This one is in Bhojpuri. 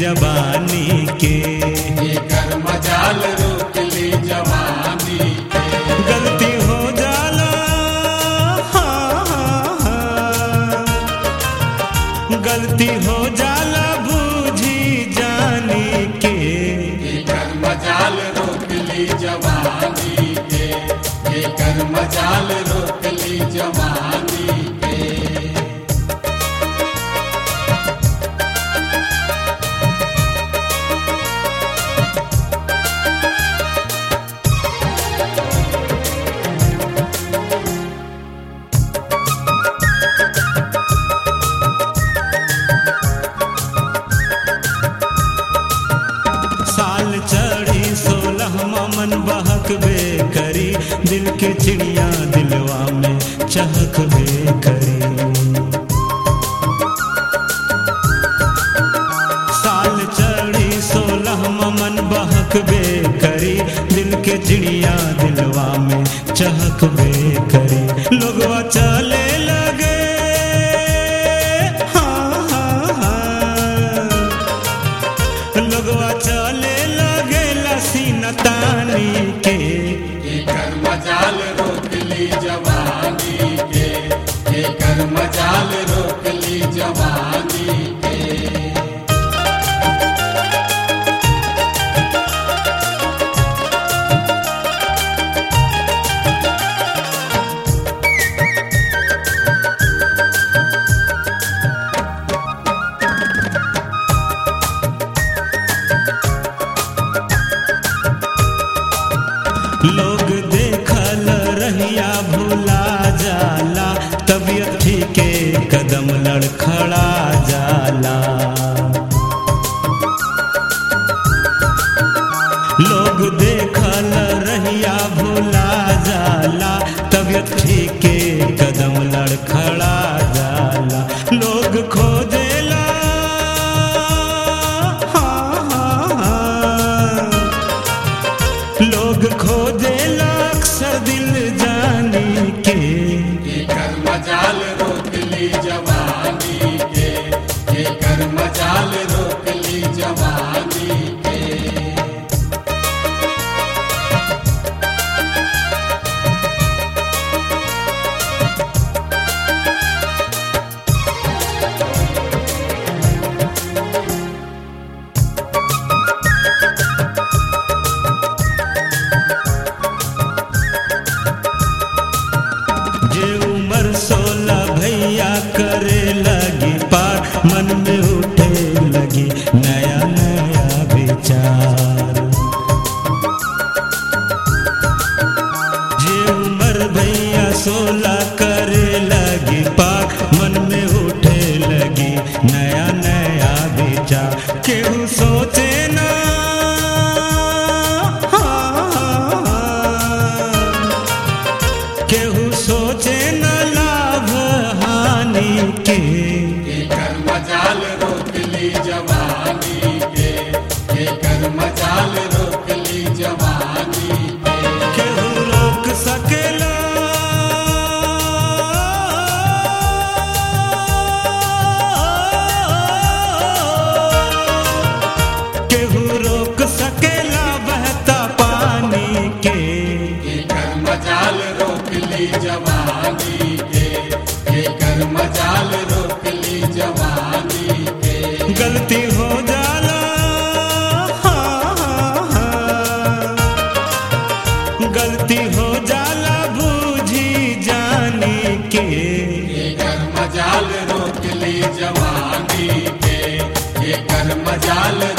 जवानी के एकर मजाल रोक ली जवानी के गलती हो जाला हाँ, हाँ, हाँ। गलती हो जाला बूझी जानी के एकर मजाल रोक ली जवानी के एकर मजाल रोक ली जवानी के साल चढ़ी सोलह मन बहक बे करी दिल के चिड़िया दिलवा में चहक बे करी साल चढ़ी सोलह मन बहक बे करी दिल के चिड़िया दिलवा में चहक बे करी लोगवा चले लगे हाँ हाँ हाँ लोगवा चले लगे लसीन तानी के एकर मजाल रोक ली जवानी के एकर मजाल रोक ली जवानी के लोग देखल रहिया भूला जाला तबीयत ठीके कदम लड़खड़ा जाला लोग देखल रहिया भूला जाला तबीयत ठीके कदम लड़खड़ा जाला लोग खोजेला हाँ, हाँ, हाँ। लोग खोजेला अक्सर दिल जानी के एकर मजाल रोक ली जवानी के एकर मजाल रोक ली जवानी के जे उम्र सोलह भैया करे लगी पार मन में उठे लगी नया नया विचार जे उम्र भैया सोलह करे लगी पार मन में उठे लगी नया नया विचार केहू सोचे ना हाँ, हाँ, हाँ। केहू सोचे न लाभ हानि के एकर मजाल रोक ली जवानी के एकर मजाल रोक ली जवानी के केहू रोक सकेला केहू रोक सकेला बहता पानी के एकर मजाल रोक ली जवानी के एकर मजाल रोक ली जवानी के गलती हो जाला हाँ, हाँ, हाँ। गलती हो जाला बूझी जानी के एकर मजाल रोक ली जवानी के एकर मजाल